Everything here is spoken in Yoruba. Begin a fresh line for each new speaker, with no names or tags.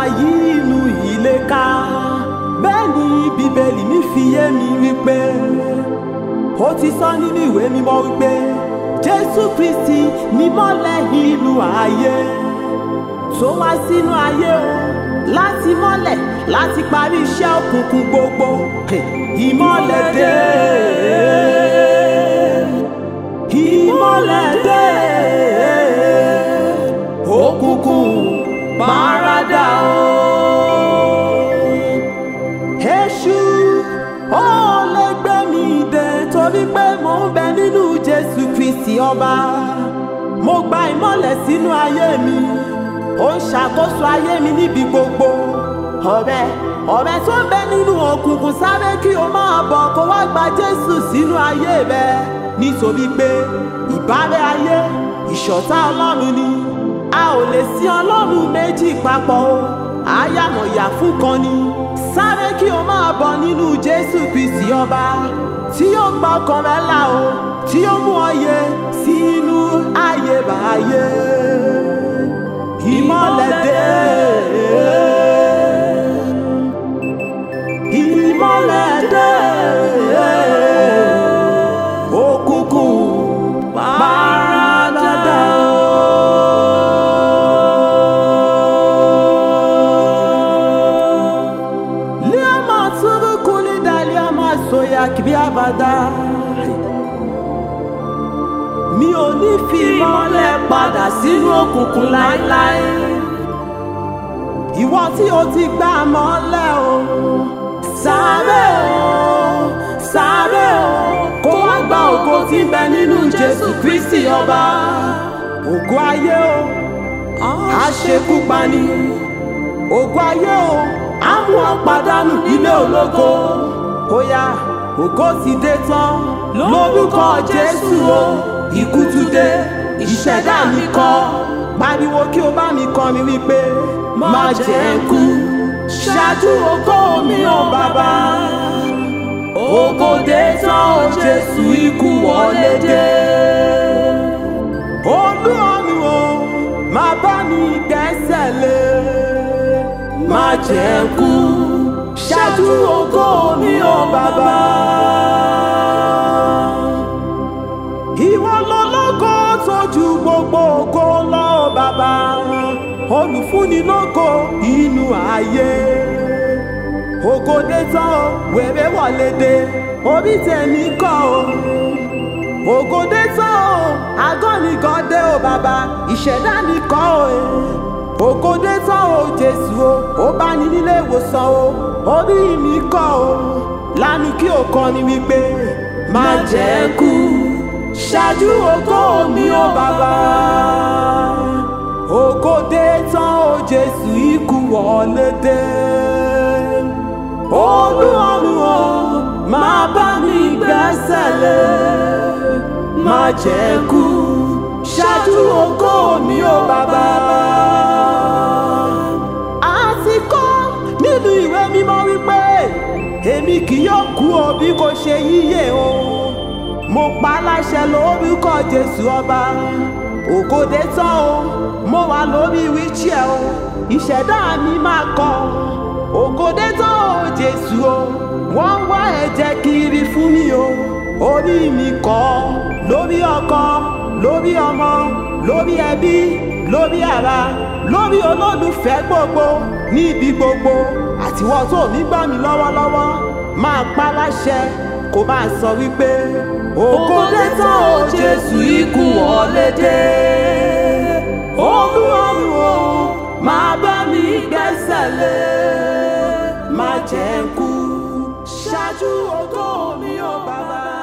yí inú ilé ká bẹ́ẹ̀ ni bíbélì mi fi yé mi wípé ó ti sọ nínú ìwé mímọ́ wípé jésù kristi ni mọ́lẹ̀ inú ayé tó wá sínú ayé o láti mọ́lẹ̀ láti parí iṣẹ́ òkùnkùn gbogbo ìmọ́lẹ̀ dé ìmọ́lẹ̀ dé òkùnkùn paradà o. èṣù ó lè gbé mi dé torí pé mò ń bẹ nínú jésù kristi ọba mo gba ìmọ́lẹ̀ sínú ayé mi ó ń ṣàkóso ayé mi níbi gbogbo ọ̀rẹ́ ọ̀rẹ́ tó ń bẹ nínú òkùnkùn sáré kí o máa bọ̀ kó wá gba jésù sínú ayé rẹ nítorí pé ìbárẹ́ ayé ìṣọ̀tá ọlọ́run ni a ò lè sí ọlọ́run méjì papọ̀ o àyàmọ̀yà fún kan ni sáré kí o máa bọ̀ nínú jésù kristi ọba tí yóò gba ọkàn rẹ là o tí yóò mú ọ yẹ sínú ayébáyé ìmọ̀lẹ̀ dé. ìmọ̀lẹ̀ dé. òkùnkùn paradà. Liama turu kulida liama soya kibi abada. Mi ò ní fi ìmọ́lẹ̀ padà sínú òkùnkùn láéláé. Ìwọ tí o ti gbà mọ́lẹ̀ o. Sáré o, sáré o, kó wá gba ògo tí ń bẹ nínú Jésù Kristi ọba. Ògo ayé o, àṣekúpani. Ògo ayé o, á mú ọ pàdánù ilé ológo. Ó yá, ògo ti dé tán lórúkọ Jésù o. Ikú tún dé, ìṣẹ̀dá mi kọ́. Pariwo kí o bá mi kọrin wípé má jẹ́ ń kú. Ṣáájú ògo mi ò bàbá. Ògo dé tán o Jésù ikú wọlé dé. Olúọ̀run o, má bá mi gbẹ́sẹ̀ lé. Má jẹ́ ń kú. Ṣáájú ògo mi ò bàbá. Ìwọ lológo tójú gbogbo ògo lọ bàbá. Olùfúnni lógo inú ayé. Ògo dé tán o, wèrè wọlé dé, orí tèmi kọ́ o. Ògo dé tán o, àgọ́ mi kan dé o bàbá, ìṣẹ̀dá mi kọ́ o. Ògo dé tán o Jésù o, ó bá ní nílé ìwòsàn o, orí mi kọ́ o. Lánàá kí o kọrin wípé má jẹ́ kú ṣáájú ògo mi ó bàbá. Ògo dé tán o Jésù ikú wọlé dé. Olúọ̀run o, máa bá mi gbẹ́sẹ̀ lé. Má jẹ́ kú ṣáájú ògo mi ó bàbá. A ti kọ́ nínú ìwé mímọ́ wípé èmi kì yóò kú o bí kò ṣe yíyè o mo pa láṣẹ lórúkọ jésù ọba ògòdè tán o mo wà lórí wíṣẹ o ìṣẹ̀dá mi máa kọ ògòdè tán o jésù o wọ́n ń wá ẹ̀jẹ̀ kiri fún mi o orí mi kọ́ lórí ọkọ lórí ọmọ lórí ẹbí lórí ara lórí olólùfẹ́ gbogbo níbi gbogbo àtiwọ́ tó mi gbọ́ mi lọ́wọ́lọ́wọ́ máa pa láṣẹ kó máa sọ wípé ògo dé tán o jésù ikú wọlé dé olúwarun o máa bá mi gbẹ́sẹ̀ lé má jẹ́ ń kú ṣáájú ògo mi ò bàbá.